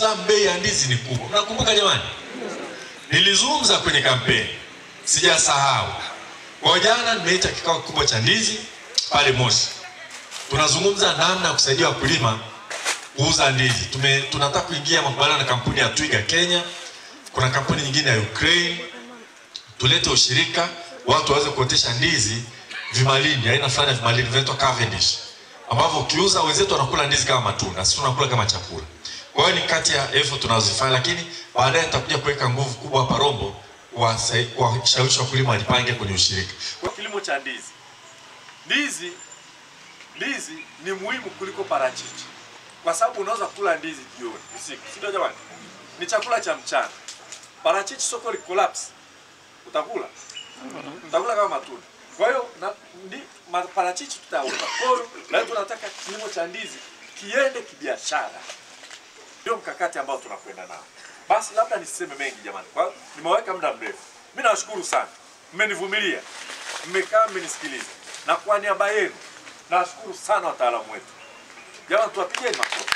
Salaam bei ya ndizi ni kubwa. Mnakumbuka jamani? Nilizungumza kwenye kampeni, sijasahau. Kwa jana nimeita kikao kikubwa cha ndizi pale Moshi, tunazungumza namna ya kusaidia wakulima kuuza ndizi. Tume, tunataka kuingia makubaliano na kampuni ya Twiga Kenya, kuna kampuni nyingine ya Ukraine, tulete ushirika, watu waweze kuotesha ndizi vimalini, aina fulani ya vimalini vinaitwa Cavendish, ambavyo ukiuza wenzetu wanakula ndizi kama matunda, sisi tunakula kama chakula. Kwa hiyo ni kati ya effort tunazozifanya, lakini baadaye nitakuja kuweka nguvu kubwa hapa Rombo kuwasai- kuwashawishi wakulima wajipange kwenye ushirika. Kwa kilimo cha ndizi, ndizi ndizi ni muhimu kuliko parachichi, kwa sababu unaweza kula ndizi jioni, usiku, si ndio jamani? Ni chakula cha mchana. Parachichi soko li collapse, utakula utakula kama matunda. Kwa hiyo na ndi, ma- parachichi tutauza. Kwa hiyo leo tunataka kilimo cha ndizi kiende kibiashara, ndio mkakati ambao tunakwenda nao. Basi labda nisiseme mengi jamani, kwa nimeweka muda mrefu. Mimi nawashukuru sana, mmenivumilia, mmekaa, mmenisikiliza, na kwa niaba yenu nawashukuru sana wataalamu wetu. Jamani, tuwapigeni makofi.